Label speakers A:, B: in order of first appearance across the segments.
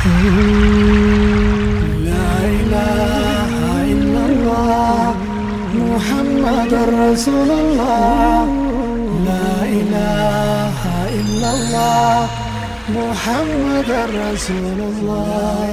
A: لا إله إلا الله محمد رسول الله لا إله إلا الله محمد رسول الله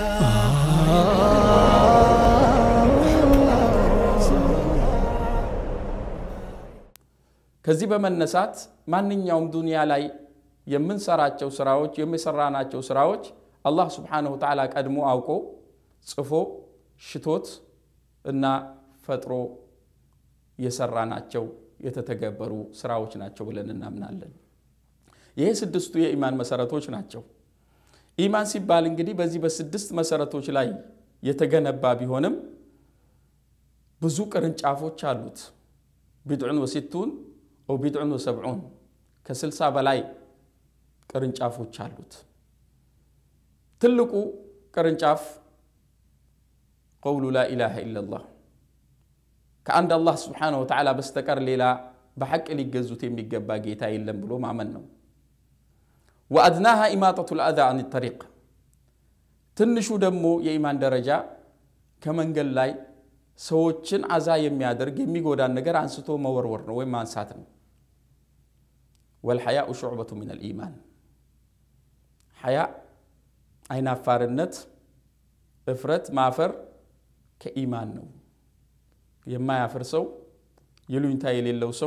B: ከዚህ በመነሳት ማንኛውም ዱንያ ላይ የምንሰራቸው ስራዎች የሚሰራናቸው ስራዎች አላህ ስብሓነሁ ወተዓላ ቀድሞ አውቆ ጽፎ ሽቶት እና ፈጥሮ የሰራናቸው የተተገበሩ ስራዎች ናቸው ብለን እናምናለን። ይሄ ስድስቱ የኢማን መሰረቶች ናቸው። ኢማን ሲባል እንግዲህ በዚህ በስድስት መሰረቶች ላይ የተገነባ ቢሆንም ብዙ ቅርንጫፎች አሉት። ቢድዑን ወሲቱን ኦ ቢድዑን ወሰብዑን ከስልሳ በላይ ቅርንጫፎች አሉት። ትልቁ ቅርንጫፍ ቀውሉ ላ ኢላሃ ኢለላህ ከአንድ አላህ ስብሓነሁ ወተዓላ በስተቀር ሌላ በሐቅ ሊገዙት የሚገባ ጌታ የለም ብሎ ማመን ነው። ወአድናሃ ኢማጠቱ ልአዛ አን ጠሪቅ ትንሹ ደግሞ የኢማን ደረጃ ከመንገድ ላይ ሰዎችን አዛ የሚያደርግ የሚጎዳን ነገር አንስቶ መወርወር ነው ወይም ማንሳት ነው። ወልሐያኡ ሹዕበቱ ምን አልኢማን ሐያ አይናፋርነት፣ እፍረት፣ ማፈር ከኢማን ነው። የማያፍር ሰው ይሉኝታ የሌለው ሰው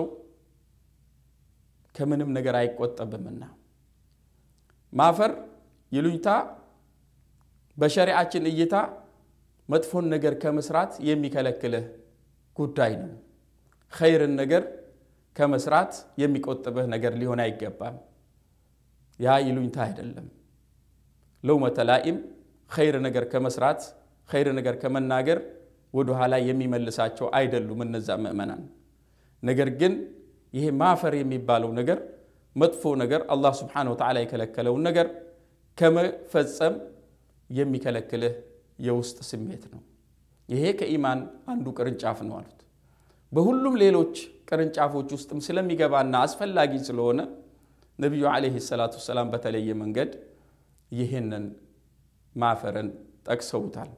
B: ከምንም ነገር አይቆጠብምና ማፈር ይሉኝታ በሸሪዓችን እይታ መጥፎን ነገር ከመስራት የሚከለክልህ ጉዳይ ነው። ኸይርን ነገር ከመስራት የሚቆጥብህ ነገር ሊሆን አይገባም። ያ ይሉኝታ አይደለም። ለውመተ ላኢም ኸይር ነገር ከመስራት ኸይር ነገር ከመናገር ወደ ኋላ የሚመልሳቸው አይደሉም እነዛ ምእመናን። ነገር ግን ይሄ ማፈር የሚባለው ነገር መጥፎ ነገር አላህ ስብሓነሁ ወተዓላ የከለከለውን ነገር ከመፈጸም የሚከለክልህ የውስጥ ስሜት ነው። ይሄ ከኢማን አንዱ ቅርንጫፍ ነው አሉት። በሁሉም ሌሎች ቅርንጫፎች ውስጥም ስለሚገባና አስፈላጊ ስለሆነ ነቢዩ ዓለይሂ ሰላቱ ወሰላም በተለየ መንገድ ይህንን ማፈርን ጠቅሰውታል።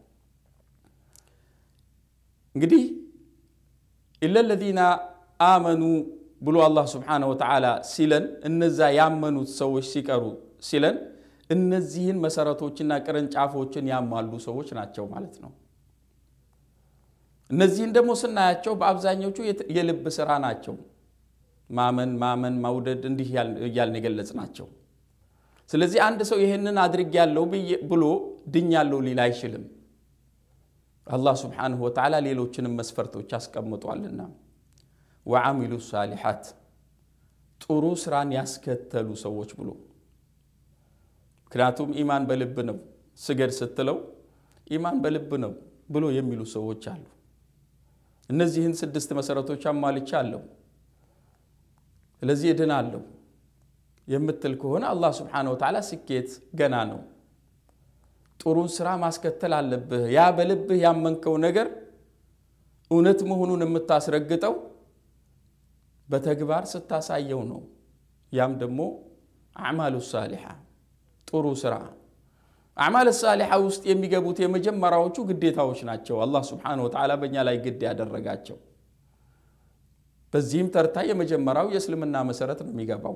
B: እንግዲህ ኢለ ለዚነ አመኑ ብሎ አላህ ስብሓነሁ ወተዓላ ሲለን እነዛ ያመኑት ሰዎች ሲቀሩ ሲለን እነዚህን መሰረቶችና ቅርንጫፎችን ያሟሉ ሰዎች ናቸው ማለት ነው። እነዚህን ደግሞ ስናያቸው በአብዛኞቹ የልብ ስራ ናቸው። ማመን፣ ማመን፣ መውደድ እንዲህ እያልን የገለጽ ናቸው። ስለዚህ አንድ ሰው ይህንን አድርጌያለሁ ብሎ ድኛለሁ ሊል አይችልም። አላህ ስብሓንሁ ወተዓላ ሌሎችንም መስፈርቶች አስቀምጧልና ወዓሚሉ ሳሊሓት ጥሩ ስራን ያስከተሉ ሰዎች ብሎ ምክንያቱም ኢማን በልብ ነው። ስገድ ስትለው ኢማን በልብ ነው ብሎ የሚሉ ሰዎች አሉ። እነዚህን ስድስት መሰረቶች አሟልቻለሁ ስለዚህ እድናለሁ የምትል ከሆነ አላህ ስብሓነሁ ወተዓላ ስኬት ገና ነው። ጥሩን ስራ ማስከተል አለብህ። ያ በልብህ ያመንከው ነገር እውነት መሆኑን የምታስረግጠው በተግባር ስታሳየው ነው። ያም ደግሞ አዕማሉ ሳሊሓ ጥሩ ስራ። አዕማል ሳሊሓ ውስጥ የሚገቡት የመጀመሪያዎቹ ግዴታዎች ናቸው። አላህ ስብሓነሁ ወተዓላ በእኛ ላይ ግድ ያደረጋቸው። በዚህም ተርታ የመጀመሪያው የእስልምና መሰረት ነው የሚገባው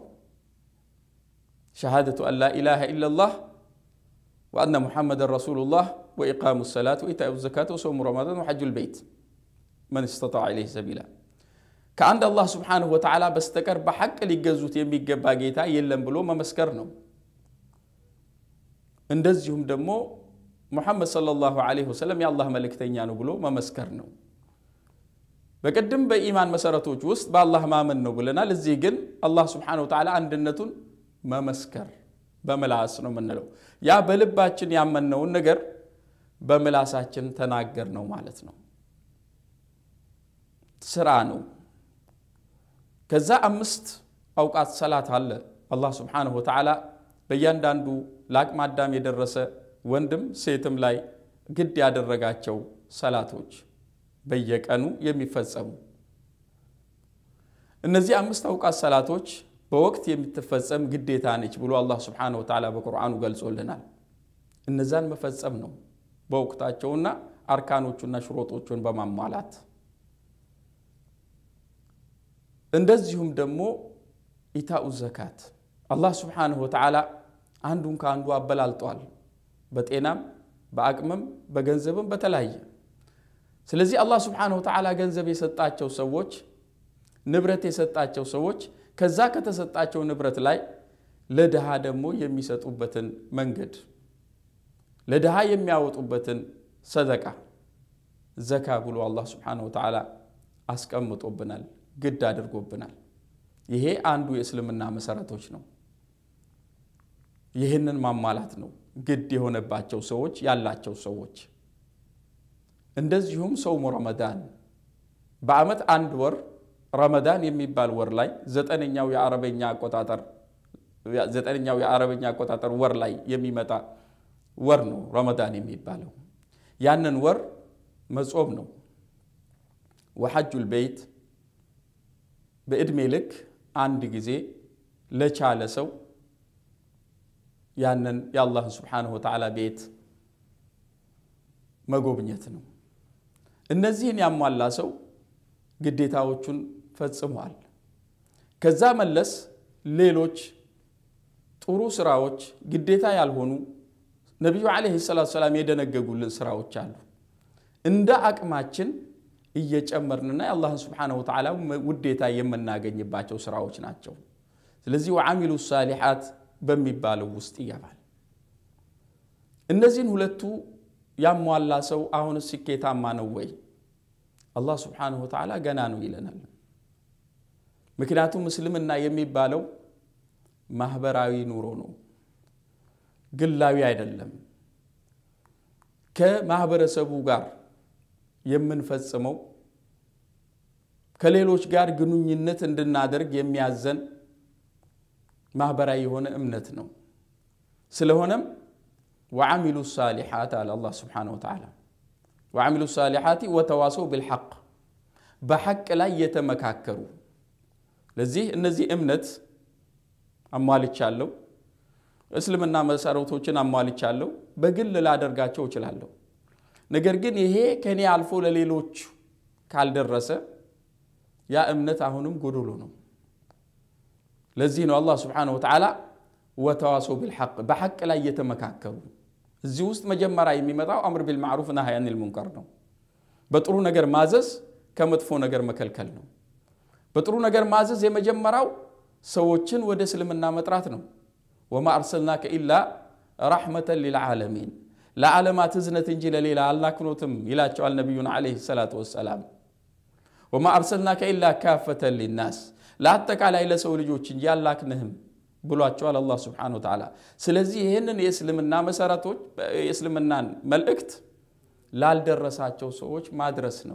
B: ሸሃደቱ አን ላ ኢላሃ ኢለላህ ወአነ ሙሐመድን ረሱሉላህ ወኢቃሙ ሰላት ወኢታኡ ዘካት ወሰውሙ ረመዳን ወሐጁ ልበይት መን ስተጣዐ ኢለይሂ ሰቢላ ከአንድ አላህ ስብሓንሁ ወተዓላ በስተቀር በሐቅ ሊገዙት የሚገባ ጌታ የለም ብሎ መመስከር ነው። እንደዚሁም ደግሞ ሙሐመድ ሰለላሁ ዐለይሂ ወሰለም የአላህ መልእክተኛ ነው ብሎ መመስከር ነው። በቅድም በኢማን መሰረቶች ውስጥ በአላህ ማመን ነው ብለናል። እዚህ ግን አላህ ስብሓንሁ ወተዓላ አንድነቱን መመስከር በምላስ ነው የምንለው። ያ በልባችን ያመነውን ነገር በምላሳችን ተናገር ነው ማለት ነው። ስራ ነው። ከዛ አምስት አውቃት ሰላት አለ። አላህ ስብሓንሁ ወተዓላ በእያንዳንዱ ለአቅመ አዳም የደረሰ ወንድም ሴትም ላይ ግድ ያደረጋቸው ሰላቶች በየቀኑ የሚፈጸሙ እነዚህ አምስት አውቃት ሰላቶች በወቅት የምትፈጸም ግዴታ ነች ብሎ አላህ ስብሓነሁ ወተዓላ በቁርአኑ ገልጾልናል። እነዛን መፈጸም ነው በወቅታቸውና አርካኖቹና ሽሮጦቹን በማሟላት እንደዚሁም ደግሞ ኢታኡ ዘካት አላህ ስብሓንሁ ወተዓላ አንዱን ከአንዱ አበላልጧል። በጤናም በአቅምም በገንዘብም በተለያየ። ስለዚህ አላህ ስብሓንሁ ወተዓላ ገንዘብ የሰጣቸው ሰዎች፣ ንብረት የሰጣቸው ሰዎች ከዛ ከተሰጣቸው ንብረት ላይ ለድሃ ደግሞ የሚሰጡበትን መንገድ ለድሃ የሚያወጡበትን ሰደቃ ዘካ ብሎ አላህ ስብሓንሁ ወተዓላ አስቀምጦብናል፣ ግድ አድርጎብናል። ይሄ አንዱ የእስልምና መሰረቶች ነው። ይህንን ማሟላት ነው ግድ የሆነባቸው ሰዎች ያላቸው ሰዎች። እንደዚሁም ሰውሙ ረመዳን በዓመት አንድ ወር ረመዳን የሚባል ወር ላይ ዘጠነኛው የአረበኛ አቆጣጠር ዘጠነኛው የአረበኛ አቆጣጠር ወር ላይ የሚመጣ ወር ነው ረመዳን የሚባለው። ያንን ወር መጾም ነው። ወሐጁል በይት በዕድሜ ልክ አንድ ጊዜ ለቻለ ሰው ያንን የአላህን ስብሓንሁ ወተዓላ ቤት መጎብኘት ነው። እነዚህን ያሟላ ሰው ግዴታዎቹን ፈጽሟል። ከዛ መለስ ሌሎች ጥሩ ስራዎች ግዴታ ያልሆኑ ነቢዩ ዓለይሂ ሰላቱ ሰላም የደነገጉልን ስራዎች አሉ። እንደ አቅማችን እየጨመርንና የአላህን ስብሓነሁ ወተዓላ ውዴታ የምናገኝባቸው ስራዎች ናቸው። ስለዚህ ወዓሚሉ ሳሊሓት በሚባለው ውስጥ ይገባል። እነዚህን ሁለቱ ያሟላ ሰው አሁን ስኬታማ ነው ወይ? አላህ ስብሓነሁ ወተዓላ ገና ነው ይለናል። ምክንያቱም እስልምና የሚባለው ማህበራዊ ኑሮ ነው፣ ግላዊ አይደለም። ከማህበረሰቡ ጋር የምንፈጽመው ከሌሎች ጋር ግንኙነት እንድናደርግ የሚያዘን ማህበራዊ የሆነ እምነት ነው። ስለሆነም ወዓሚሉ ሳሊሓት አለ አላህ ስብሓነሁ ወተዓላ ወዓሚሉ ሳሊሓቲ ወተዋሰው ብልሐቅ በሐቅ ላይ የተመካከሩ። ለዚህ እነዚህ እምነት አሟልቻለሁ፣ እስልምና መሰረቶችን አሟልቻለሁ፣ በግል ላደርጋቸው እችላለሁ። ነገር ግን ይሄ ከኔ አልፎ ለሌሎች ካልደረሰ ያ እምነት አሁንም ጎዶሎ ነው። ለዚህ ነው አላህ ስብሓነሁ ወተዓላ ወተዋሰው ቢልሐቅ በሐቅ ላይ እየተመካከሩ። እዚህ ውስጥ መጀመሪያ የሚመጣው አምር ቢልማዕሩፍ ናህይ አኒል ሙንከር ነው። በጥሩ ነገር ማዘዝ፣ ከመጥፎ ነገር መከልከል ነው። በጥሩ ነገር ማዘዝ የመጀመሪያው ሰዎችን ወደ እስልምና መጥራት ነው። ወማ አርሰልናከ ኢላ ረሕመተን ሊልዓለሚን ለዓለማት እዝነት እንጂ ለሌላ አልላክኖትም ይላቸዋል ነቢዩን ዓለይሂ ሰላቱ ወሰላም። ወማ አርሰልናከ ኢላ ካፈተን ሊናስ ለአጠቃላይ ለሰው ልጆች እንጂ አላክንህም ብሏቸዋል አላህ ስብሓነሁ ወተዓላ። ስለዚህ ይህንን የእስልምና መሰረቶች የእስልምናን መልእክት ላልደረሳቸው ሰዎች ማድረስ ነው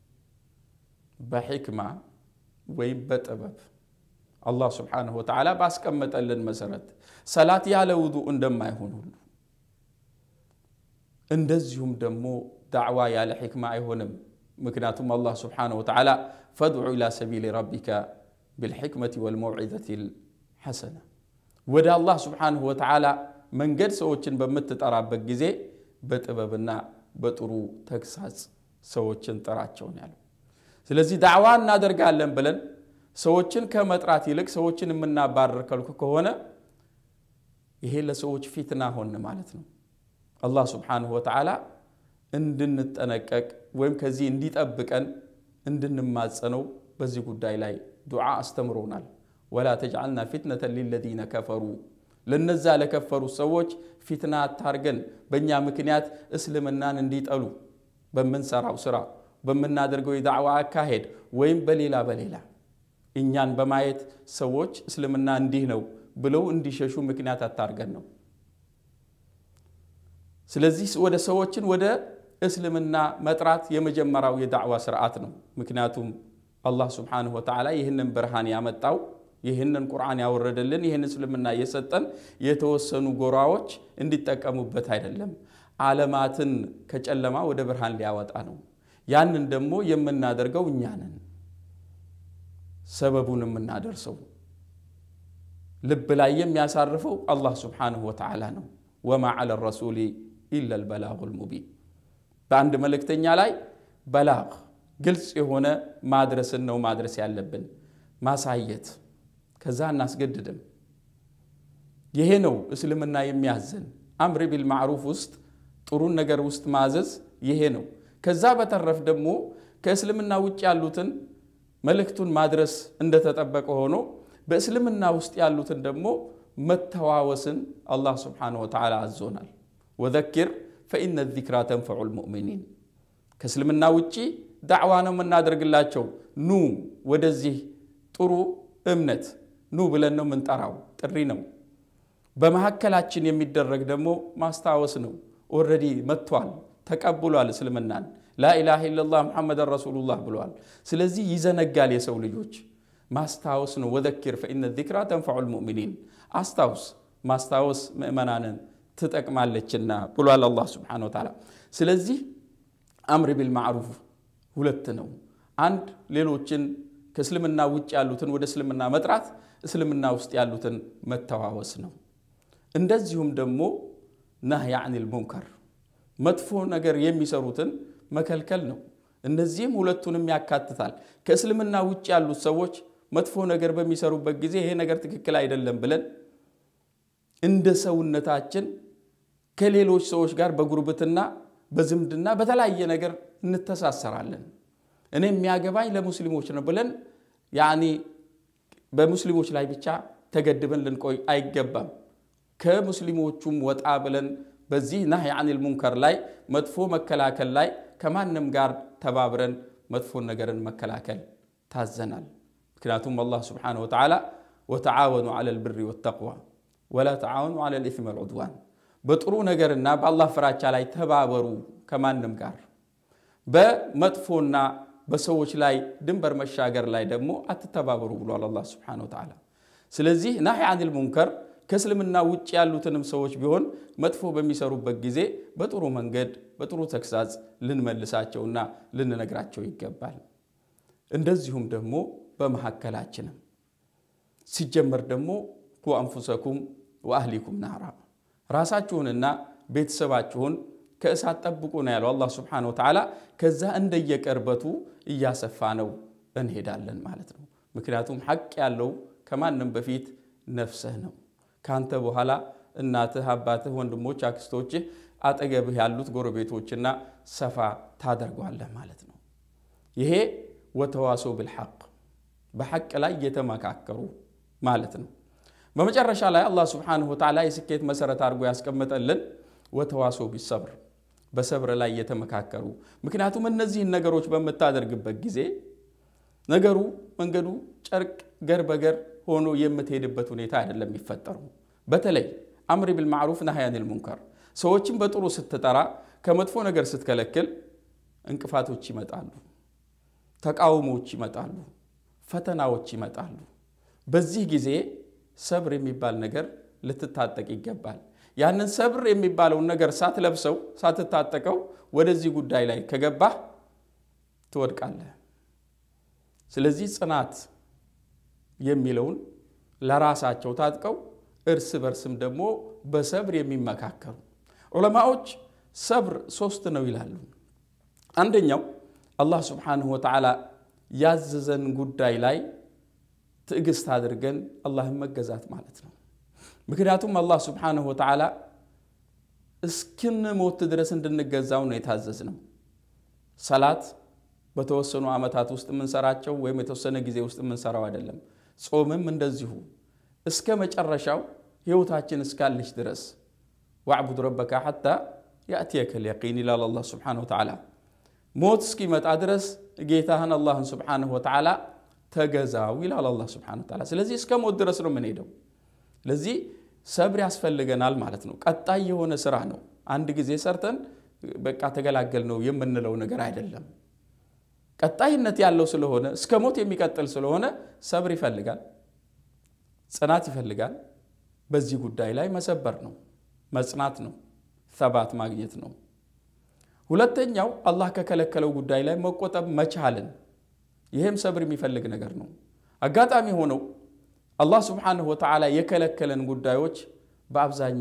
B: በሕክማ ወይም በጥበብ አላህ ስብሓነሁ ወተዓላ ባስቀመጠልን መሰረት ሰላት ያለ ውዱእ እንደማይሆን ሁሉ እንደዚሁም ደግሞ ዳዕዋ ያለ ሕክማ አይሆንም። ምክንያቱም አላህ ስብሓነሁ ወተዓላ ፈድዑ ኢላ ሰቢሊ ረቢከ ቢልሕክመቲ ወልመውዒዘቲ ልሐሰና ወደ አላህ ስብሓነሁ ወተዓላ መንገድ ሰዎችን በምትጠራበት ጊዜ በጥበብና በጥሩ ተግሳጽ ሰዎችን ጥራቸውን ያለው። ስለዚህ ዳዕዋ እናደርጋለን ብለን ሰዎችን ከመጥራት ይልቅ ሰዎችን የምናባረር ከልኩ ከሆነ ይሄ ለሰዎች ፊትና ሆን ማለት ነው። አላህ ስብሓነሁ ወተዓላ እንድንጠነቀቅ ወይም ከዚህ እንዲጠብቀን እንድንማጸነው በዚህ ጉዳይ ላይ ዱዓ አስተምሮናል። ወላ ተጅዓልና ፊትነተን ሊለዚነ ከፈሩ ለነዛ ለከፈሩ ሰዎች ፊትና አታርገን፣ በእኛ ምክንያት እስልምናን እንዲጠሉ በምንሰራው ስራ በምናደርገው የዳዕዋ አካሄድ ወይም በሌላ በሌላ እኛን በማየት ሰዎች እስልምና እንዲህ ነው ብለው እንዲሸሹ ምክንያት አታርገን ነው። ስለዚህ ወደ ሰዎችን ወደ እስልምና መጥራት የመጀመሪያው የዳዕዋ ስርዓት ነው። ምክንያቱም አላህ ስብሓነሁ ወተዓላ ይህንን ብርሃን ያመጣው ይህንን ቁርአን ያወረደልን ይህን እስልምና የሰጠን የተወሰኑ ጎራዎች እንዲጠቀሙበት አይደለም፣ ዓለማትን ከጨለማ ወደ ብርሃን ሊያወጣ ነው። ያንን ደግሞ የምናደርገው እኛ ነን። ሰበቡን የምናደርሰው ልብ ላይ የሚያሳርፈው አላህ ስብሓነሁ ወተዓላ ነው። ወማ ዐለ ረሱሊ ኢላ ልበላጉ ልሙቢን በአንድ መልእክተኛ ላይ በላግ ግልጽ የሆነ ማድረስን ነው ማድረስ ያለብን ማሳየት ከዛ እናስገድድም ይሄ ነው እስልምና የሚያዘን አምር ቢልማዕሩፍ ውስጥ ጥሩን ነገር ውስጥ ማዘዝ ይሄ ነው ከዛ በተረፍ ደግሞ ከእስልምና ውጭ ያሉትን መልእክቱን ማድረስ እንደተጠበቀ ሆኖ በእስልምና ውስጥ ያሉትን ደግሞ መተዋወስን አላህ ስብሓነሁ ወተዓላ አዞናል ወዘኪር ፈኢነ ዚክራ ተንፈዑ ልሙእሚኒን ከእስልምና ውጪ ዳዕዋ ነው የምናደርግላቸው ኑ ወደዚህ ጥሩ እምነት ኑ ብለን ነው የምንጠራው ጥሪ ነው በመካከላችን የሚደረግ ደግሞ ማስታወስ ነው ኦልሬዲ መጥቷል ተቀብሏል እስልምናን ላኢላሃ ኢለላህ ሙሐመድን ረሱሉላህ ብሏል ስለዚህ ይዘነጋል የሰው ልጆች ማስታወስ ነው ወዘኪር ፈኢነ ዚክራ ተንፈዑ ልሙእሚኒን አስታውስ ማስታወስ ምእመናንን ትጠቅማለችና ብሏል አላህ ስብሓነሁ ወተዓላ ስለዚህ አምር ቢልማዕሩፍ ሁለት ነው አንድ ሌሎችን ከእስልምና ውጭ ያሉትን ወደ እስልምና መጥራት እስልምና ውስጥ ያሉትን መተዋወስ ነው እንደዚሁም ደግሞ ናህይ አኒል ሙንከር መጥፎ ነገር የሚሰሩትን መከልከል ነው እነዚህም ሁለቱንም ያካትታል ከእስልምና ውጭ ያሉት ሰዎች መጥፎ ነገር በሚሰሩበት ጊዜ ይሄ ነገር ትክክል አይደለም ብለን እንደ ሰውነታችን ከሌሎች ሰዎች ጋር በጉርብትና በዝምድና በተለያየ ነገር እንተሳሰራለን እኔ የሚያገባኝ ለሙስሊሞች ነው ብለን ያኒ በሙስሊሞች ላይ ብቻ ተገድበን ልንቆይ አይገባም ከሙስሊሞቹም ወጣ ብለን በዚህ ናህይ አኒል ሙንከር ላይ መጥፎ መከላከል ላይ ከማንም ጋር ተባብረን መጥፎን ነገርን መከላከል ታዘናል ምክንያቱም አላህ ስብሓነሁ ወተዓላ ወተዓወኑ ዐለ ልብሪ ወተቅዋ ወላ ተዓወኑ ዐለ ልኢትም ወልዑድዋን በጥሩ ነገርና በአላህ ፍራቻ ላይ ተባበሩ ከማንም ጋር በመጥፎና በሰዎች ላይ ድንበር መሻገር ላይ ደግሞ አትተባበሩ ብሏል አላህ ስብሓነሁ ወተዓላ ስለዚህ ናህይ አኒል ሙንከር ከእስልምና ውጭ ያሉትንም ሰዎች ቢሆን መጥፎ በሚሰሩበት ጊዜ በጥሩ መንገድ በጥሩ ተግሳጽ ልንመልሳቸውና ልንነግራቸው ይገባል እንደዚሁም ደግሞ በመካከላችንም ሲጀመር ደግሞ ቁ አንፉሰኩም ወአህሊኩም ናራ ራሳችሁንና ቤተሰባችሁን ከእሳት ጠብቁ ነው ያለው አላህ ስብሓነሁ ወተዓላ ከዛ እንደየቀርበቱ እያሰፋ ነው እንሄዳለን ማለት ነው ምክንያቱም ሐቅ ያለው ከማንም በፊት ነፍስህ ነው ካንተ በኋላ እናትህ አባትህ ወንድሞች አክስቶችህ አጠገብህ ያሉት ጎረቤቶችና ሰፋ ታደርገዋለህ ማለት ነው ይሄ ወተዋሶ ብልሐቅ በሐቅ ላይ እየተመካከሩ ማለት ነው በመጨረሻ ላይ አላህ ስብሓንሁ ወተዓላ የስኬት መሰረት አድርጎ ያስቀመጠልን ወተዋሶ ቢሰብር በሰብር ላይ እየተመካከሩ ምክንያቱም እነዚህን ነገሮች በምታደርግበት ጊዜ ነገሩ መንገዱ ጨርቅ ገር በገር ሆኖ የምትሄድበት ሁኔታ አይደለም የሚፈጠሩ በተለይ አምሪ ቢልማዕሩፍ ናህይ አኒል ሙንከር ሰዎችን በጥሩ ስትጠራ ከመጥፎ ነገር ስትከለክል እንቅፋቶች ይመጣሉ ተቃውሞዎች ይመጣሉ ፈተናዎች ይመጣሉ በዚህ ጊዜ ሰብር የሚባል ነገር ልትታጠቅ ይገባል ያንን ሰብር የሚባለውን ነገር ሳትለብሰው ሳትታጠቀው ወደዚህ ጉዳይ ላይ ከገባህ ትወድቃለህ ስለዚህ ጽናት የሚለውን ለራሳቸው ታጥቀው እርስ በርስም ደግሞ በሰብር የሚመካከሩ ዑለማዎች ሰብር ሶስት ነው ይላሉ አንደኛው አላህ ስብሓንሁ ወተዓላ ያዘዘን ጉዳይ ላይ ትዕግስት አድርገን አላህን መገዛት ማለት ነው ምክንያቱም አላህ ስብሓንሁ ወተዓላ እስክንሞት ድረስ እንድንገዛው ነው የታዘዝ ነው ሰላት በተወሰኑ ዓመታት ውስጥ የምንሰራቸው ወይም የተወሰነ ጊዜ ውስጥ የምንሰራው አይደለም ጾምም እንደዚሁ እስከ መጨረሻው ህይወታችን እስካለች ድረስ ዋዕቡድ ረበካ ሐታ ያእትየከ ልየቂን ይላል አላህ ስብሓንሁ ወተዓላ ሞት እስኪመጣ ድረስ ጌታህን አላህን ስብሓንሁ ወተዓላ ተገዛው ይላል አላህ ስብሓንሁ ወተዓላ ስለዚህ እስከ ሞት ድረስ ነው የምንሄደው ስለዚህ ሰብር ያስፈልገናል ማለት ነው ቀጣይ የሆነ ስራ ነው አንድ ጊዜ ሰርተን በቃ ተገላገል ነው የምንለው ነገር አይደለም ቀጣይነት ያለው ስለሆነ እስከ ሞት የሚቀጥል ስለሆነ ሰብር ይፈልጋል ጽናት ይፈልጋል በዚህ ጉዳይ ላይ መሰበር ነው መጽናት ነው ሰባት ማግኘት ነው ሁለተኛው አላህ ከከለከለው ጉዳይ ላይ መቆጠብ መቻልን ይህም ሰብር የሚፈልግ ነገር ነው አጋጣሚ ሆነው አላህ ስብሓንሁ ወተዓላ የከለከለን ጉዳዮች በአብዛኛው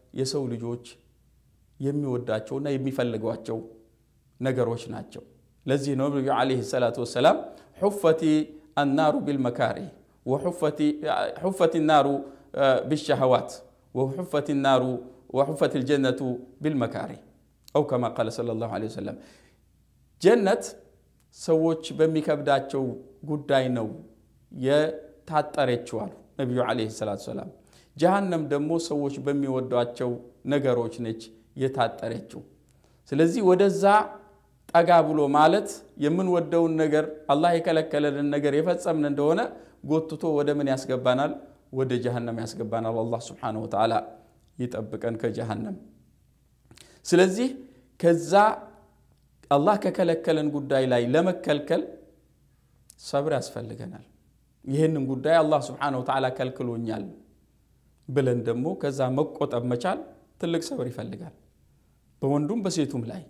B: የሰው ልጆች የሚወዳቸውና የሚፈልጓቸው ነገሮች ናቸው። ለዚህ ነው ነቢዩ ዓለይሂ ሰላቱ ወሰላም ሑፈቲ አናሩ ቢልመካሪህ ወሑፈት ናሩ ቢሸሃዋት ወሑፈት ናሩ ወሑፈት ልጀነቱ ቢልመካሪህ አው ከማ ቃለ ሰለላሁ ዓለይሂ ወሰለም ጀነት ሰዎች በሚከብዳቸው ጉዳይ ነው የታጠረችው አሉ ነቢዩ ዓለይሂ ሰላቱ ወሰላም። ጀሃነም ደግሞ ሰዎች በሚወዷቸው ነገሮች ነች የታጠረችው። ስለዚህ ወደዛ ጠጋ ብሎ ማለት የምንወደውን ነገር አላህ የከለከለልን ነገር የፈጸምን እንደሆነ ጎትቶ ወደ ምን ያስገባናል? ወደ ጀሃነም ያስገባናል። አላህ ስብሓነሁ ወተዓላ ይጠብቀን ከጀሃነም። ስለዚህ ከዛ አላህ ከከለከለን ጉዳይ ላይ ለመከልከል ሰብር ያስፈልገናል። ይህንን ጉዳይ አላህ ስብሓነሁ ወተዓላ ከልክሎኛል ብለን ደግሞ ከዛ መቆጠብ መቻል ትልቅ ሰብር ይፈልጋል፣ በወንዱም በሴቱም ላይ።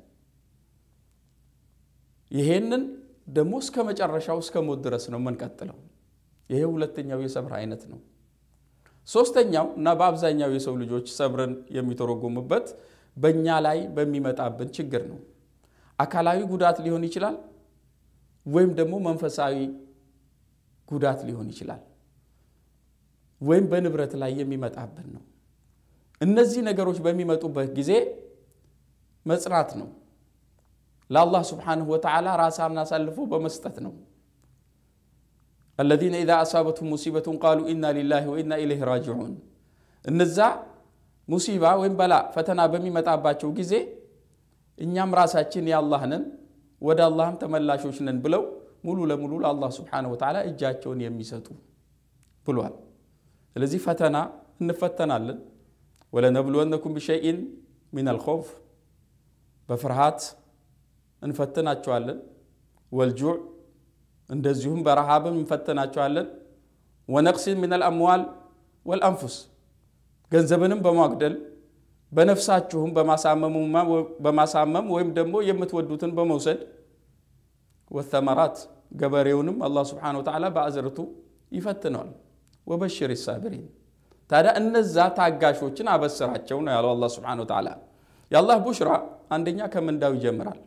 B: ይሄንን ደግሞ እስከ መጨረሻው እስከ ሞት ድረስ ነው የምንቀጥለው። ይሄ ሁለተኛው የሰብር አይነት ነው። ሶስተኛው እና በአብዛኛው የሰው ልጆች ሰብርን የሚተረጎሙበት በእኛ ላይ በሚመጣብን ችግር ነው። አካላዊ ጉዳት ሊሆን ይችላል፣ ወይም ደግሞ መንፈሳዊ ጉዳት ሊሆን ይችላል፣ ወይም በንብረት ላይ የሚመጣብን ነው። እነዚህ ነገሮች በሚመጡበት ጊዜ መጽናት ነው። ለአላህ ስብሓንሁ ወተዓላ ራሳን አሳልፎ በመስጠት ነው። አለዚነ ኢዛ አሳበትሁም ሙሲበቱን ቃሉ ኢና ሊላሂ ወኢና ኢለይሂ ራጅዑን። እነዛ ሙሲባ ወይም በላ ፈተና በሚመጣባቸው ጊዜ እኛም ራሳችን የአላህ ነን ወደ አላህም ተመላሾች ነን ብለው ሙሉ ለሙሉ ለአላህ ስብሓንሁ ወተዓላ እጃቸውን የሚሰጡ ብሏል። ስለዚህ ፈተና እንፈተናለን። ወለነብሉወነኩም ቢሸይኢን ሚነል ኸውፍ በፍርሃት እንፈትናቸዋለን። ወልጁዕ እንደዚሁም በረሃብም እንፈትናቸዋለን። ወነቅሲን ሚነል አምዋል ወልአንፉስ ገንዘብንም በማጉደል በነፍሳችሁም በማሳመም ወይም ደግሞ የምትወዱትን በመውሰድ ወተመራት ገበሬውንም አላህ ስብሓነሁ ወተዓላ በአዝርቱ ይፈትነዋል። ወበሽር ሳቢሪን ታዲያ እነዛ ታጋሾችን አበስራቸው ነው ያለው አላህ ስብሓነሁ ወተዓላ። የአላህ ቡሽራ አንደኛ ከምንዳው ይጀምራል።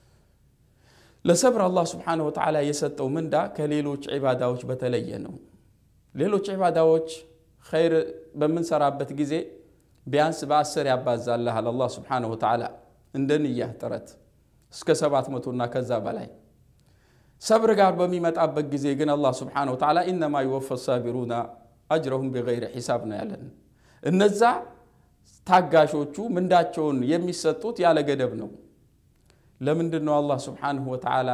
B: ለሰብር አላህ ስብሓነሁ ወተዓላ የሰጠው ምንዳ ከሌሎች ዒባዳዎች በተለየ ነው። ሌሎች ዒባዳዎች ኸይር በምንሰራበት ጊዜ ቢያንስ በአስር ያባዛልሃል አላህ ስብሓነሁ ወተዓላ እንደ ንያህ ጥረት እስከ ሰባት መቶና ከዛ በላይ። ሰብር ጋር በሚመጣበት ጊዜ ግን አላህ ስብሓነሁ ወተዓላ ኢነማ ይወፈ ሳቢሩና አጅረሁም ቢገይሪ ሒሳብ ነው ያለን። እነዛ ታጋሾቹ ምንዳቸውን የሚሰጡት ያለ ገደብ ነው። ለምንድን ነው አላህ ስብሓንሁ ወተዓላ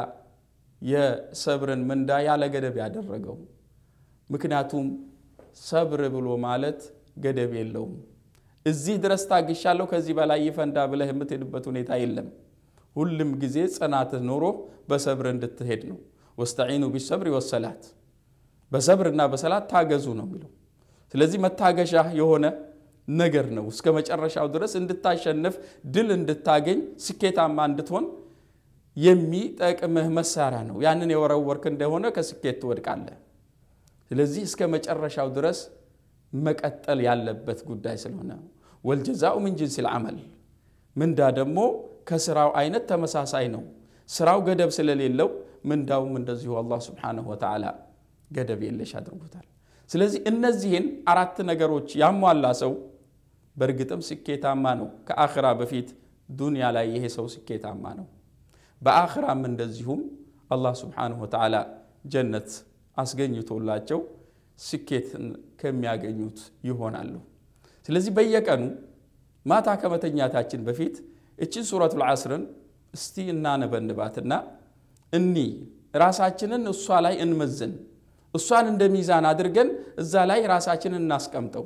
B: የሰብርን ምንዳ ያለ ገደብ ያደረገው? ምክንያቱም ሰብር ብሎ ማለት ገደብ የለውም። እዚህ ድረስ ታግሻለሁ ከዚህ በላይ ይፈንዳ ብለህ የምትሄድበት ሁኔታ የለም። ሁልም ጊዜ ጽናትህ ኖሮ በሰብር እንድትሄድ ነው። ወስተዒኑ ቢሰብሪ ወሰላት፣ በሰብርና በሰላት ታገዙ ነው የሚለው። ስለዚህ መታገሻ የሆነ ነገር ነው። እስከ መጨረሻው ድረስ እንድታሸንፍ ድል እንድታገኝ ስኬታማ እንድትሆን የሚጠቅምህ መሳሪያ ነው። ያንን የወረወርክ እንደሆነ ከስኬት ትወድቃለህ። ስለዚህ እስከ መጨረሻው ድረስ መቀጠል ያለበት ጉዳይ ስለሆነ ወልጀዛኡ ምን ጅንሲል ዐመል ምንዳ ደግሞ ከስራው አይነት ተመሳሳይ ነው። ስራው ገደብ ስለሌለው ምንዳውም እንደዚሁ አላህ ስብሓነሁ ወተዓላ ገደብ የለሽ አድርጎታል። ስለዚህ እነዚህን አራት ነገሮች ያሟላ ሰው በእርግጥም ስኬታማ ነው። ከአኽራ በፊት ዱንያ ላይ ይሄ ሰው ስኬታማ ነው። በአኽራም እንደዚሁም አላህ ስብሓነሁ ወተዓላ ጀነት አስገኝቶላቸው ስኬትን ከሚያገኙት ይሆናሉ። ስለዚህ በየቀኑ ማታ ከመተኛታችን በፊት እችን ሱረቱል ዐስርን እስቲ እናነበንባትና እኒ ራሳችንን እሷ ላይ እንመዝን እሷን እንደ ሚዛን አድርገን እዛ ላይ ራሳችንን እናስቀምጠው።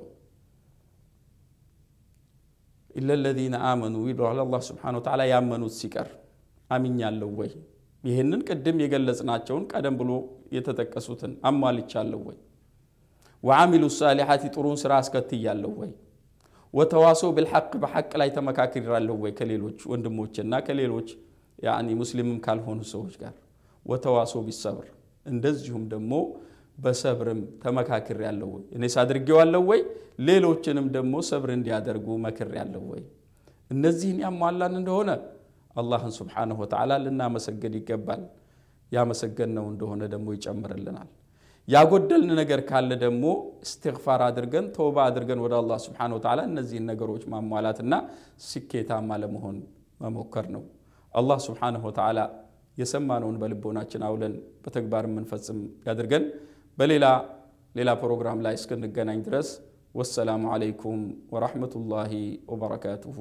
B: ኢለ ለዚነ አመኑ ይለዋል አላህ ስብሓነሁ ወተዓላ ያመኑት ሲቀር አምኛለሁ ወይ? ይህንን ቅድም የገለጽናቸውን ቀደም ብሎ የተጠቀሱትን አሟልቻለሁ ወይ? ወዓሚሉ ሳሊሓቲ ጥሩን ስራ አስከትያለሁ ወይ? ወተዋሶ ብልሐቅ በሐቅ ላይ ተመካክራለሁ ወይ? ከሌሎች ወንድሞችና ከሌሎች ያኒ ሙስሊምም ካልሆኑ ሰዎች ጋር ወተዋሶ ቢሰብር እንደዚሁም ደግሞ በሰብርም ተመካክር ያለው ወይ እኔስ አድርጌዋለሁ ወይ ሌሎችንም ደግሞ ሰብር እንዲያደርጉ መክር ያለው ወይ እነዚህን ያሟላን እንደሆነ አላህን ስብሓንሁ ወተዓላ ልናመሰግን ይገባል ያመሰገንነው እንደሆነ ደግሞ ይጨምርልናል ያጎደልን ነገር ካለ ደግሞ እስትግፋር አድርገን ተውባ አድርገን ወደ አላህ ስብሓንሁ ወተዓላ እነዚህን ነገሮች ማሟላትና ስኬታማ ለመሆን መሞከር ነው አላህ ስብሓንሁ ወተዓላ የሰማነውን በልቦናችን አውለን በተግባር የምንፈጽም ያድርገን በሌላ ሌላ ፕሮግራም ላይ እስክንገናኝ ድረስ ወሰላሙ አለይኩም ወራህመቱላሂ ወበረካቱሁ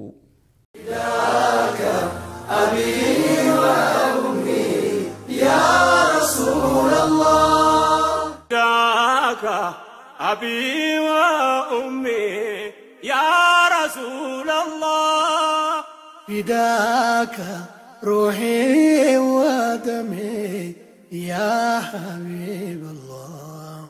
C: فداك أبي وأمي يا رسول الله
A: فداك روحي ودمي يا حبيب الله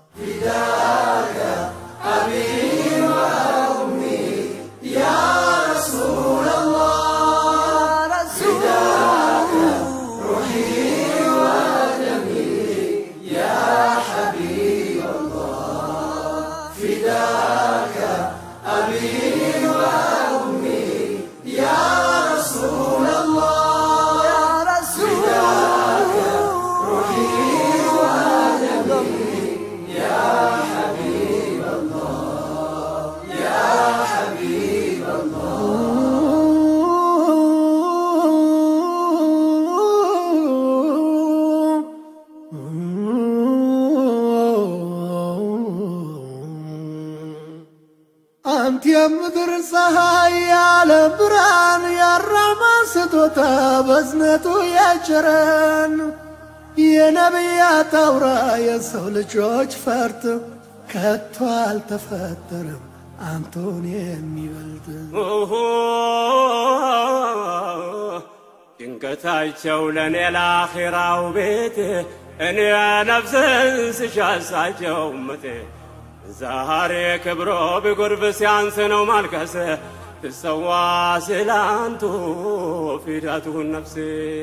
A: አንተ የምድር ፀሐይ ያለ ብርሃን ያራማ ስጦታ በዝነቱ ያቸረን የነቢያት አውራ የሰው ልጆች ፈርት ከቶ አልተፈጠረም አንቶን የሚበልጥ
C: ድንገታቸው ለእኔ ለአኼራው ቤት እኔ ነፍስን ስሻሳቸው ምቴ ዛሬ ክብሮ ቢጎርፍ ሲያንስ ነው ማልቀስ ትሰዋ ስላንቱ ፊዳቱን ነፍሴ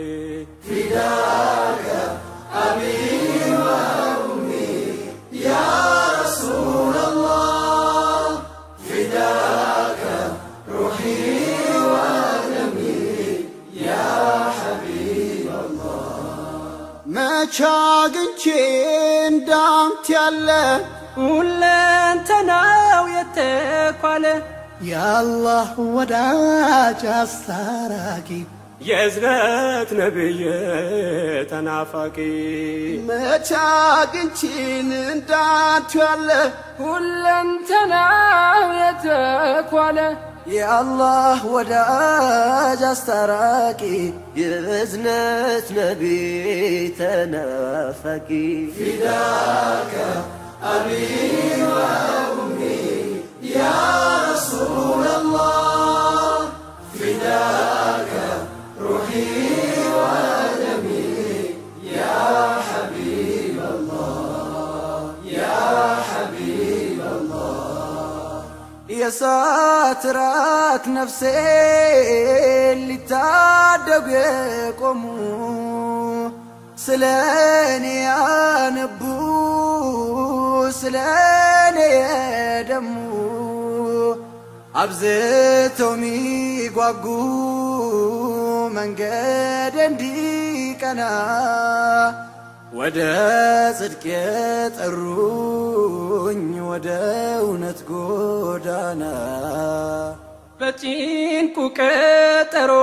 A: መቻ አግኝቼ እንዳንተ ያለ
D: ሁለንተናው የተኳለ
A: የአላህ ወዳጅ አስታራቂ
C: የእዝነት ነብይ ተናፋቂ
A: መቻ አግኝቼን እንዳንተ ያለ
D: ሁለንተናው የተኳለ
A: የአላህ ወዳጅ አስታራቂ የእዝነት ነቢ ተናፋቂ የእሳት ራት ነፍሴ ሊታደጉ የቆሙ ስለ እኔ ያነቡ ስለ እኔ የደሙ አብዝተው ሚጓጉ መንገድ እንዲቀና ወደ ጽድቅ የጠሩኝ ወደ እውነት ጎዳና
D: በጭንቁ ቀጠሮ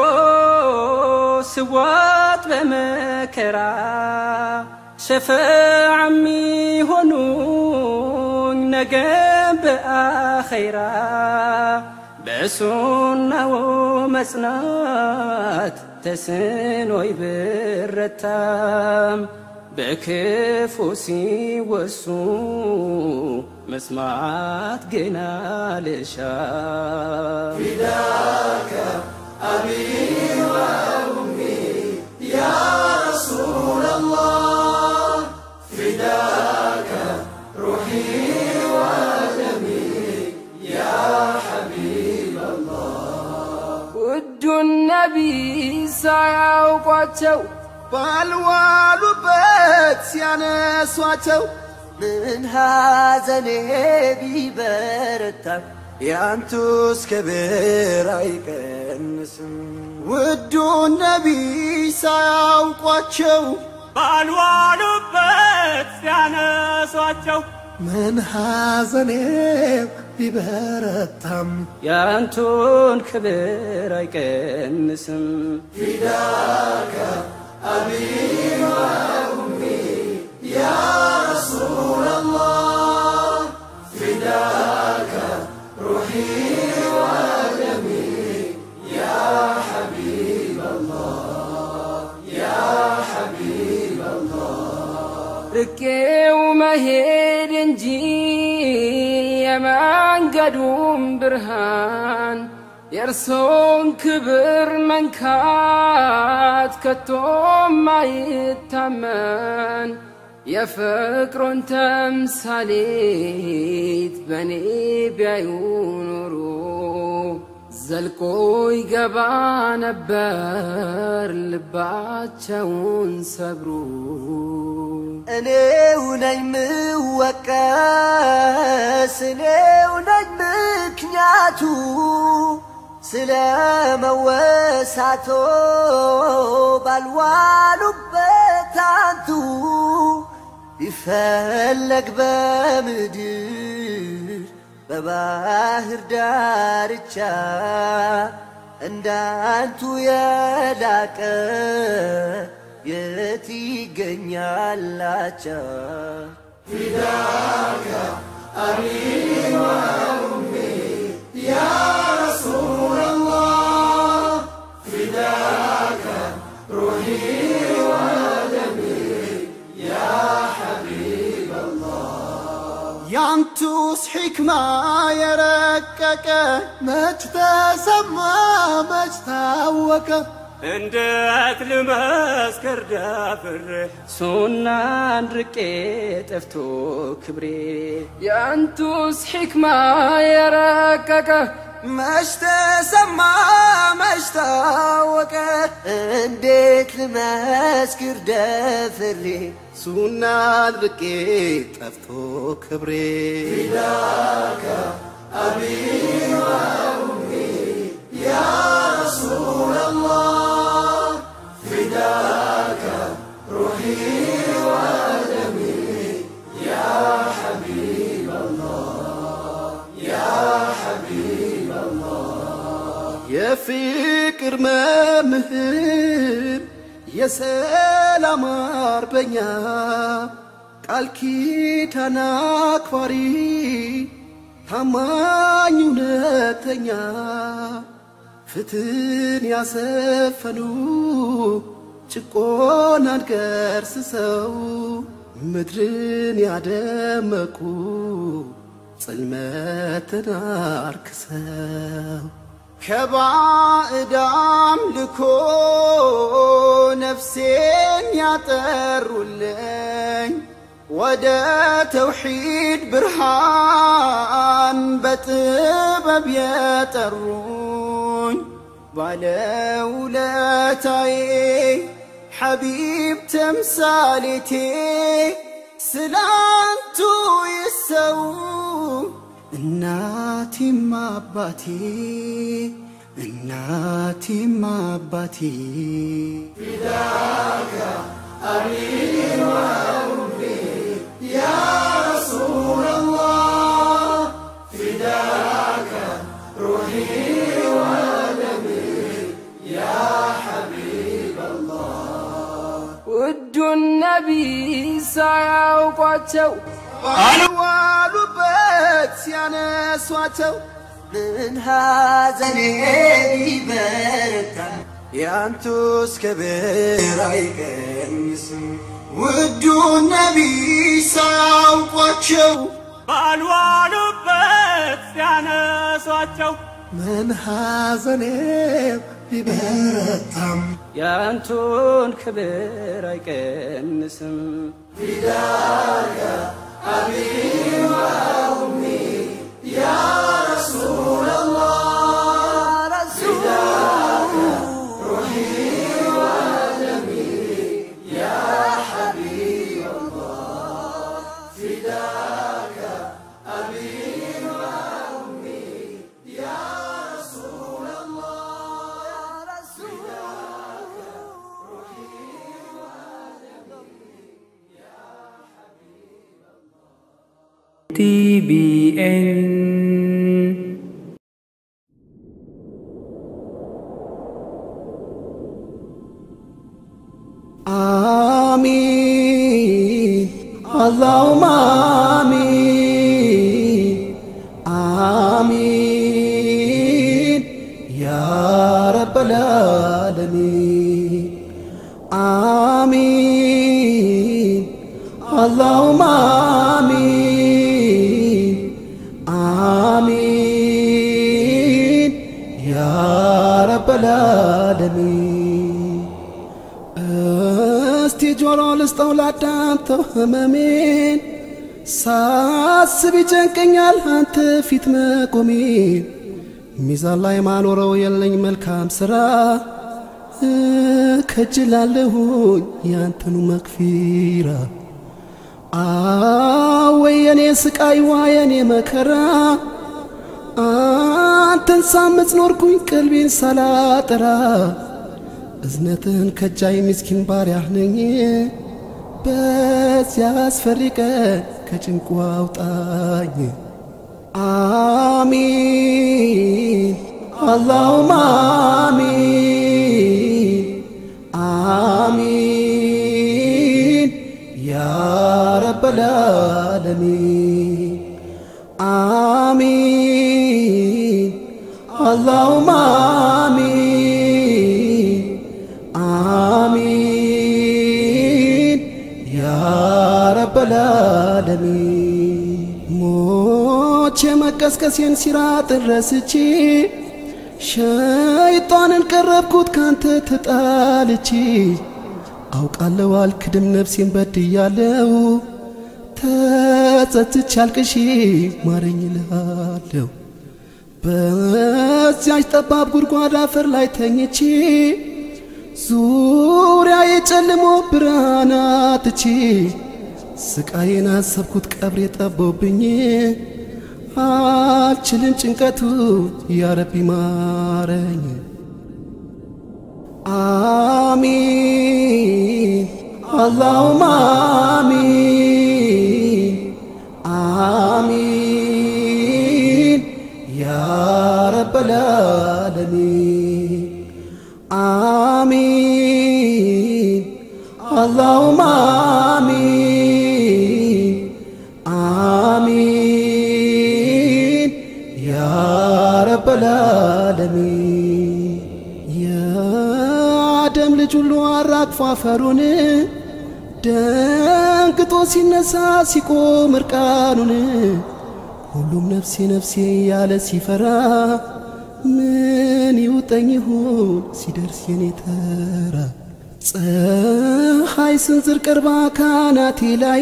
D: ስዋጥ በመከራ ሸፈዓ የሚሆኑኝ ነገ በአኸይራ በሱናው መጽናት ተስኖይ ብረታም በክፉ ሲወሱ መስማት ግን አልሻም ውዱን ነቢይ ሳያውቋቸው
A: ባልዋሉበት ሲያነሷቸው ምን ሐዘኔ ቢበረታም ያንቱስ ክብር አይቀንስም። ውዱን ነቢይ ሳያውቋቸው
C: ባልዋሉበት ሲያነሷቸው
A: ምን ሐዘኔ ቢበረታም
D: ያንቱን ክብር አይቀንስም። ርቄው መሄድ እንጂ የመንገዱም ብርሃን የእርሶን ክብር መንካት ከቶም አይታመን የፍቅሮን ተምሳሌት በእኔ ቢያዩ ኖሮ ዘልቆ ይገባ ነበር ልባቸውን ሰብሩ።
A: እኔው ነኝ ምወቀስ እኔው ነኝ ምክንያቱ ስለ መወሳቶ ባልዋሉበት አንቱ ይፈለግ በምድር በባህር ዳርቻ እንዳንቱ የላቀ የት ይገኛላቻ ያንቱስ ሕክማ የረቀቀ መች ተሰማ መች ታወቀ
C: እንዴት ልመስክር ደፍሬ
D: ሱናን ርቄ ጠፍቶ ክብሬ የአንቱስ ሕክማ የረቀቀ
A: መች ተሰማ መች ታወቀ እንዴት ልመስክር ደፍሬ ሱናን ርቄ ጠፍቶ ክብሬ የፍቅር መምህር የሰላም አርበኛ ቃል ኪዳን አክባሪ ታማኝ እውነተኛ ፍትህን ያሰፈኑ ጭቆናን ገርስሰው ምድርን ያደመቁ ጽልመትን አርክሰው ከባዕዳም ልኮ ነፍሴን ያጠሩልኝ ወደ ተውሒድ ብርሃን በጥበብ የጠሩኝ ባለውለታዬ ሐቢብ ተምሳሌቴ ስላንቱ ይሰው እናቴም አባቴ እናቴም አባቴ
D: ውዱን ነቢይ ሳያውቋቸው
A: አልዋሉበት ሲያነሷቸው ምን ሐዘኔ ቢበረታ ያንቱስ ክብር አይቀንስም። ውዱ ነቢይ ሳያውቋቸው
C: ባልዋሉበት ሲያነሷቸው
A: ምን ሐዘኔ ቢበረታም
D: የአንቱን ክብር አይቀንስም።
A: ፊዳ
E: TBN
A: آمين اللهم آمين آمين يا رب العالمين آمين اللهم آمين آمين يا رب العالمين እስቲ ጆሮ ልስጠው ላዳምጠው ህመሜን ሳስብ ይጨንቀኛል አንተ ፊት መቆሜን ሚዛን ላይ ማኖረው የለኝ መልካም ስራ ከጅላለሁኝ ያንተኑ መክፊራ አወይ የኔ ስቃይ ዋ የኔ መከራ አንተን ሳምፅ ኖርኩኝ ቀልቤን ሳላጠራ እዝነትን ከጃይ ምስኪን ባሪያህ ነኝ በዚያ አስፈሪ ቀን ከጭንቁ አውጣኝ አሚን አላሁማ አሚን አሚን ያ ረበል ዓለሚን አሚን አላሁማ አሚን አሚን ያ ረበል ዓለሚን ሞቼ መቀስቀሴን ሲራጥን ረስቼ ሸይጣንን ቀረብኩት ካንተ ተጣልቼ አውቃለሁ አልክድም ነፍሴን በድያለሁ ተጸጽቼ አልቅሼ ማረኝ እልሃለሁ በዚያች ጠባብ ጉድጓድ አፈር ላይ ተኝቼ ዙሪያ የጨልሞ ብርሃን አጥቼ ስቃዬን አሰብኩት ቀብሬ ጠቦብኝ አልችልም ጭንቀቱ ያረቢ ማረኝ አሚን አላሁማ አሚን አሚን ያ ረበል ዓለሚን አሚን አላሁማ አሚን አሚን ያ ረበል ዓለሚን የአደም ልጅ ሁሉ አራግፎ አፈሩን ደንግጦ ሲነሳ ሲቆም እርቃኑን ሁሉም ነፍሴ ነፍሴ ያለ ሲፈራ ምን ይውጠኝ ይሁን ሲደርስ የኔ ተራ ፀሐይ ስንዝር ቀርባ ካናቴ ላይ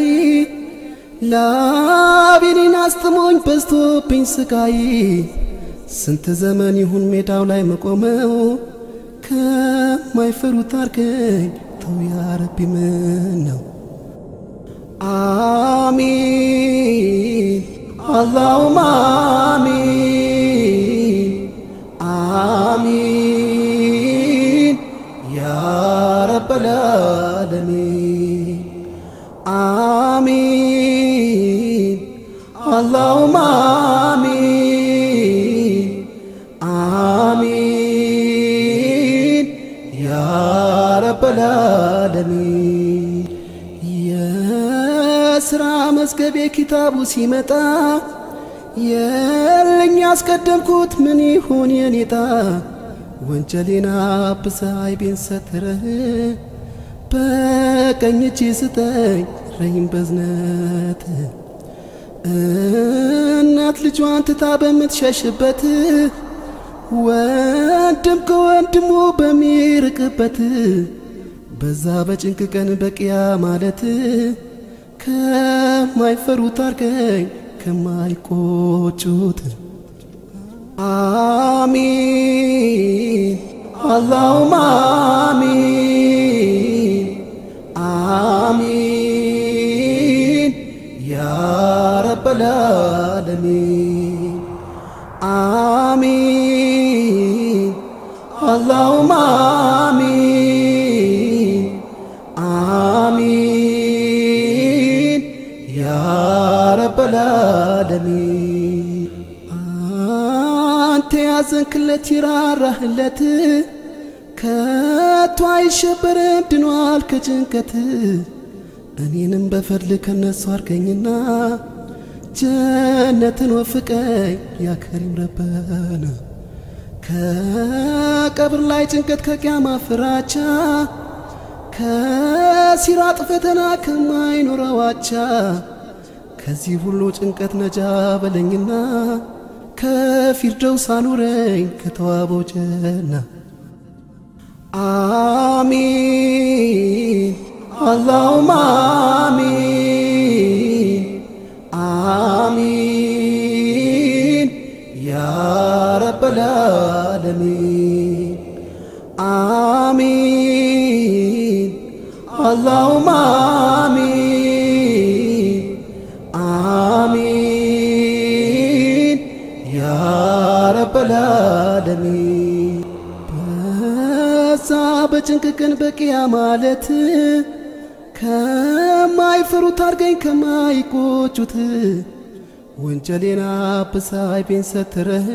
A: ላቤኔን አስጥሞኝ በዝቶብኝ ስቃይ ስንት ዘመን ይሁን ሜዳው ላይ መቆመው ከማይፈሩት አርገኝ ተው ያረቢ ምን ነው አሚን አላሁማ አሚን አሚን ያ ረበል ዓለሚን አሚን አላሁማ አሚን አሚን ያ ረበል ዓለሚን የስራ መዝገቤ ኪታቡ ሲመጣ የለኝ ያስቀደምኩት ምን ይሁን የኔታ ወንጀሌን አብሰ አይቤን ሰትረህ በቀኝ እጅ ስጠኝ ረኝ በዝነት እናት ልጇን ትታ በምትሸሽበት ወንድም ከወንድሙ በሚርቅበት በዛ በጭንቅ ቀን በቅያ ማለት ከማይፈሩት አርገኝ ከማይቆጩት አሚን አላሁማ አሚን አሚን ያ ረበል ዓለሚን አሚን አላሁማ አሚን አሚን ያ ረበል ዓለሚን አንተ ያዘንክለት ይራራህለት ከቶ አይሸበርም ድኗል ከጭንቀት እኔንም በፈድል ከነሱ አርገኝና ጀነትን ወፍቀኝ ያከሪም ረበና ከቀብር ላይ ጭንቀት ከቅያማ ፍራቻ ከሲራጥ ፈተና ከማይኖረው አቻ ከዚህ ሁሉ ጭንቀት ነጃ በለኝና ከፊርደውስ አኑረኝ ከተዋበው ጀና አሚን አላሁማ አሚን አሚን ያ ረበል ዓለሚን አሚን አላሁማ አሚን አሚን ያ ረበል ዓለሚን በዛ በጭንቅ ቀን በቂያ ማለት ከማይፈሩት አርገኝ ከማይቆጩት ወንጀሌን አብሳይ ቤን ሰትረህ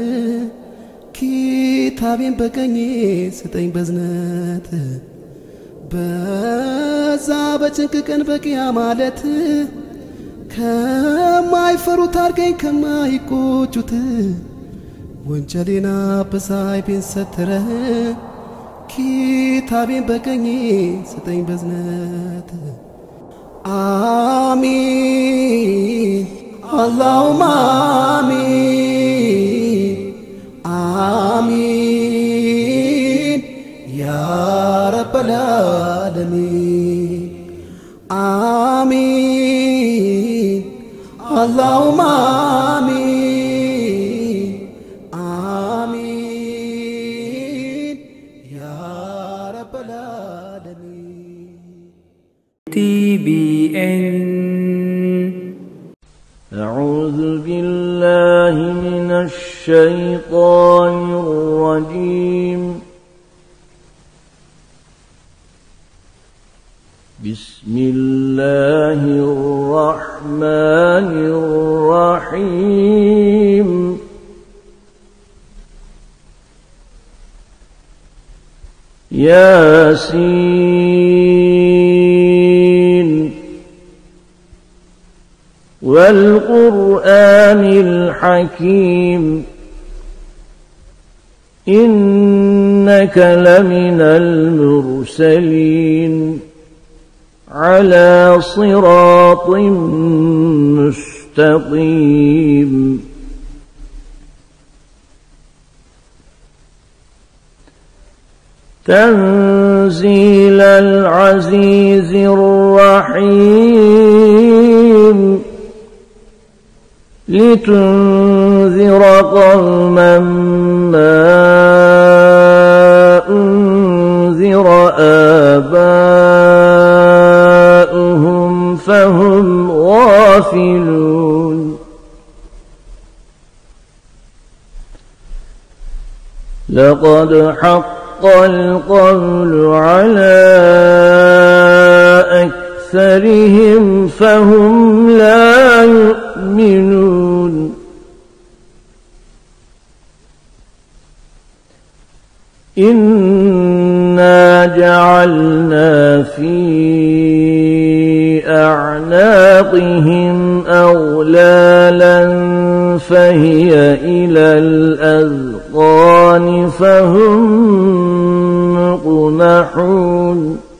A: ኪታቤን በቀኜ ስጠኝ በዝነት በዛ በጭንቅ ቀን በቂያ ማለት ከማይፈሩት አርገኝ ከማይቆጩት ወንጀሌን አብሳይ ቤን ሰትረህ ኪታቤን በቀኜ ስጠኝ በዝነት አሚን አላሁማ አሚን አሚን ያ ረበል ዓለሚን አሚን አላሁማ አሚን አሚን ያ ረበል ዓለሚን
E: TBN
F: أعوذ بالله من الشيطان الرجيم بسم الله الرحمن الرحيم ياسين والقرآن الحكيم إنك لمن المرسلين على صراط مستقيم تنزيل العزيز الرحيم لتنذر قوما ما أنذر آباؤهم فهم غافلون لقد حق القول على أكثرهم فهم لا يؤمنون إنا جعلنا في أعناقهم أغلالا فهي إلى الأذقان فهم مقمحون